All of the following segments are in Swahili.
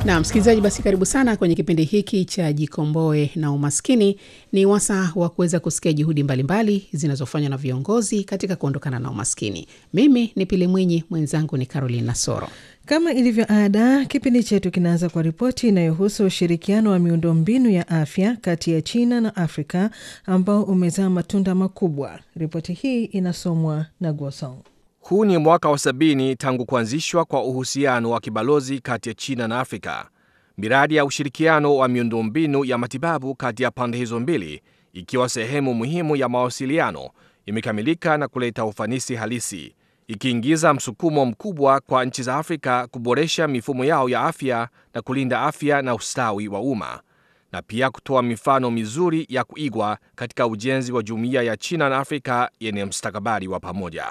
Na msikilizaji, basi karibu sana kwenye kipindi hiki cha Jikomboe na Umaskini. Ni wasaa wa kuweza kusikia juhudi mbalimbali zinazofanywa na viongozi katika kuondokana na umaskini. Mimi ni Pili Mwinyi, mwenzangu ni Caroline Nasoro. Kama ilivyo ada, kipindi chetu kinaanza kwa ripoti inayohusu ushirikiano wa miundombinu ya afya kati ya China na Afrika ambao umezaa matunda makubwa. Ripoti hii inasomwa na Gosong. Huu ni mwaka wa sabini tangu kuanzishwa kwa uhusiano wa kibalozi kati ya China na Afrika. Miradi ya ushirikiano wa miundombinu ya matibabu kati ya pande hizo mbili, ikiwa sehemu muhimu ya mawasiliano, imekamilika na kuleta ufanisi halisi, ikiingiza msukumo mkubwa kwa nchi za Afrika kuboresha mifumo yao ya afya na kulinda afya na ustawi wa umma, na pia kutoa mifano mizuri ya kuigwa katika ujenzi wa jumuiya ya China na Afrika yenye mustakabali wa pamoja.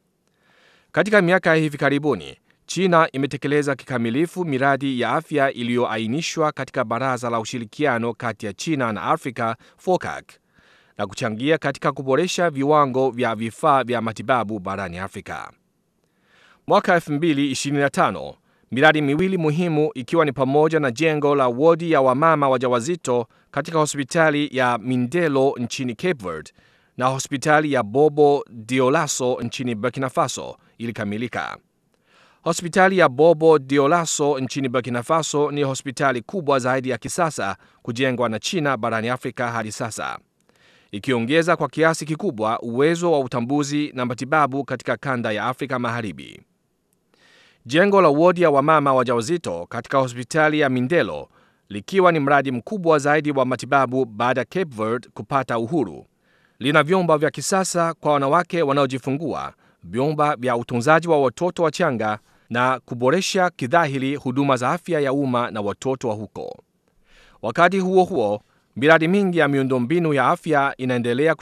Katika miaka ya hivi karibuni, China imetekeleza kikamilifu miradi ya afya iliyoainishwa katika Baraza la Ushirikiano kati ya China na Afrika FOCAC na kuchangia katika kuboresha viwango vya vifaa vya matibabu barani Afrika. Mwaka 2025, miradi miwili muhimu ikiwa ni pamoja na jengo la wodi ya wamama wajawazito katika hospitali ya Mindelo nchini Cape Verde na hospitali ya Bobo Dioulasso nchini Burkina Faso ilikamilika. Hospitali ya Bobo Dioulasso nchini Burkina Faso ni hospitali kubwa zaidi ya kisasa kujengwa na China barani Afrika hadi sasa, ikiongeza kwa kiasi kikubwa uwezo wa utambuzi na matibabu katika kanda ya Afrika Magharibi. Jengo la wodi ya wamama wajawazito katika hospitali ya Mindelo likiwa ni mradi mkubwa zaidi wa matibabu baada ya Cape Verde kupata uhuru lina vyumba vya kisasa kwa wanawake wanaojifungua, vyumba vya utunzaji wa watoto wachanga na kuboresha kidhahiri huduma za afya ya umma na watoto wa huko. Wakati huo huo, miradi mingi ya miundombinu ya afya inaendelea